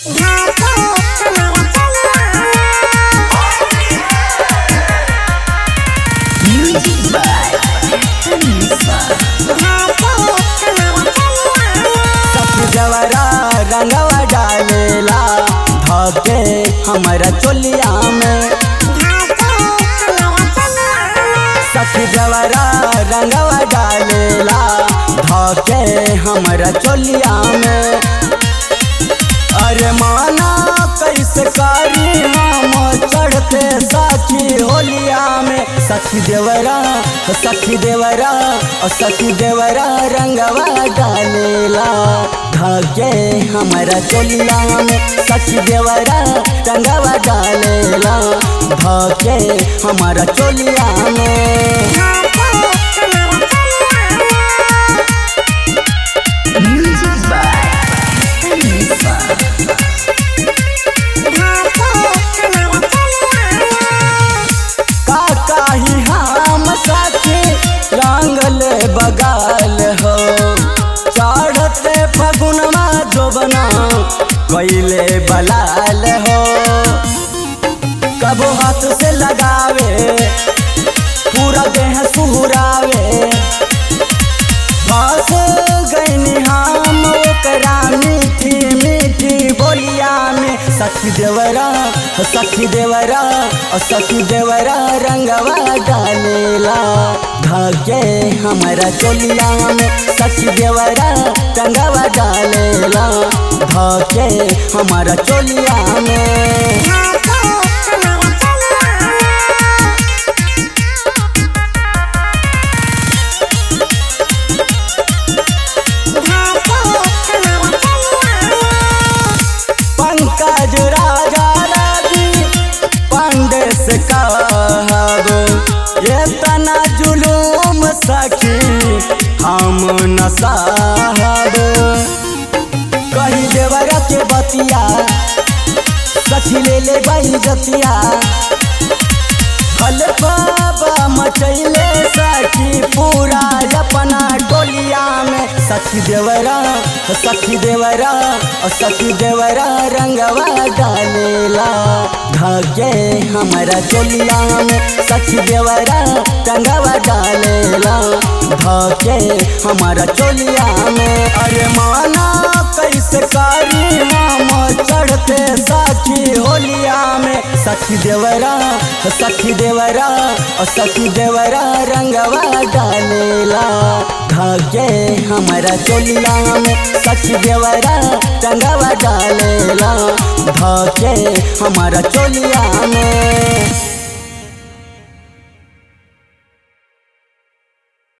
Music by Anissa. सखी जवरा रंगवा डालेला धके हमारा चोलिया में सखी जवरा रंगवा डालेला धके हमारा चोलिया में अरे माना कैसे करी हम चढ़ते सखी होलिया में सखी देवरा सखी देवरा और सखी देवरा रंगवा डालेला धके हमारा चोलिया में सखी देवरा रंगवा डालेला धके हमारा चोलिया में Music by Anissa. का काही हम साथी रंगले बगाल हो चढ़ते फगुनमा जोबना कैले बलाल हो कबो हाथ से लगावे पूरा देह सुहरावे फंस गईनी हम ओकरा मीठी मीठी बोलिया में सखी देवरा सखी देवरा और सखी देवरा रंगवा डालेला धके हमारा चोलिया में सखी देवरा रंगवा डालेला धके हमारा चोलिया में पंकज राजा राजी पांडे से कहब ये तना जुलूम सखी हम न साहब कही देवरा के बतिया सखी ले ले बाई जतिया हल बाबा मचैले सखी पूरा अपना टोलिया में सखी देवरा सखी देवरा और सखी देवरा रंगवा डालेला धके हमारा चोलिया में सखी देवरा रंगवा डालेला धके हमारा चोलिया में अरे माना कैसे करी हम चढ़ते सखी होलिया में सखी देवरा सखी देवरा और सखी देवरा रंगवा डालेला धके हमारा चोलिया में सखी देवरा रंगवा डालेला धके हमारा चोलिया में